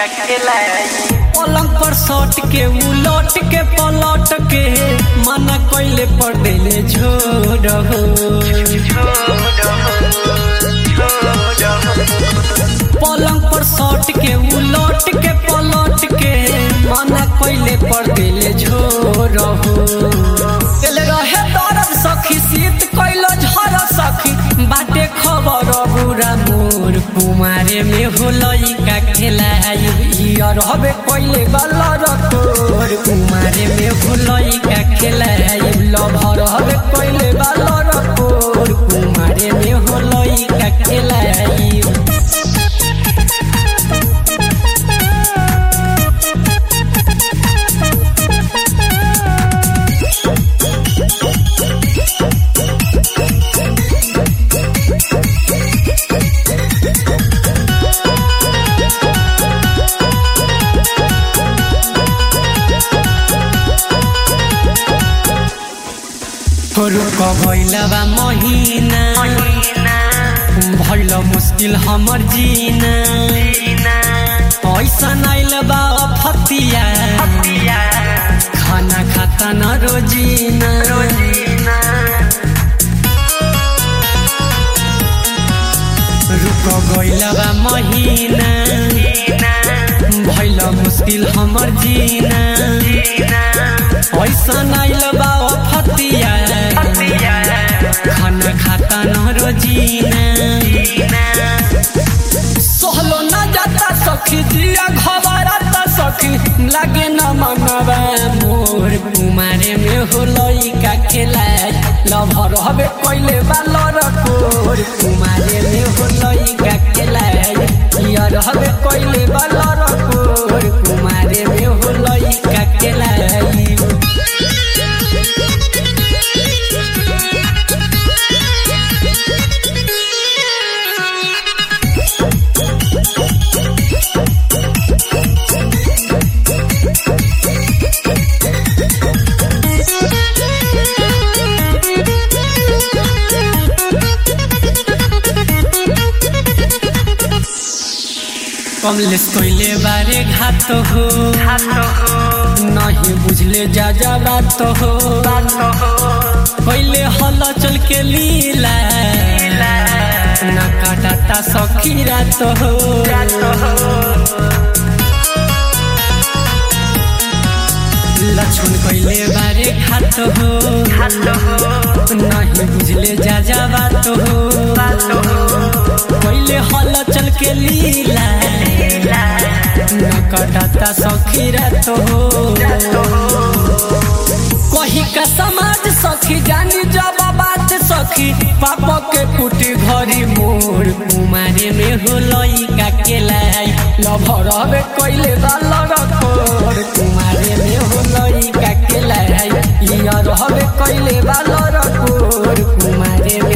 का खेलाई पलंग पर सट के उलट के पलट के मना कैले पर देले झोर हो पलंग पर सट के उलट के पलट के मना कैले पर देले झोर हो दिल रहे दर्द सखी शीत कैलो झर सखी बाटे खबर बुरा मोर कुमारे में होलई का खेलाई रहबे कैले बलर तोर कुमारे में होलई का खेलाई लभर हबे कैले बलर तोर कुमारे में होलई का खेलाई रुक भैलवा महीना भैल मुश्किल हमर जीना ऐसा आइल बा फतिया खाना खाता न रोजीना रुक गइलबा महीना भैल मुश्किल हमर जीना ऐसा आइल बा फतिया खाना खाता न रोजीना सहलो न जाता सखी दिया घबराता सखी लागे न मनवा मोर कुमारे में होलई का खेलाय लभर हबे पहिले बालर कोर कुमारे में होलई का खेलाय यार हबे पहिले बालर कोर कुमारे में होलई का खेलाय कमलेश कोइले बारे घात हो नहीं बुझले जा जा बात हो पहले हल चल के लीला ना काटाता सखी रात हो लक्ष्मण कोइले बारे घात हो नहीं बुझले जा जा बात हो पहले हल चल के लीला न कटता सखी रात हो कही का समाज सखी जानी जब बात सखी पाप के कुटी घरी मोर कुमारे में होलई का केलाई लभर हबे कैले बालर कोर कुमारे में होलई का केलाई यार हबे कैले बालर कोर कुमारे में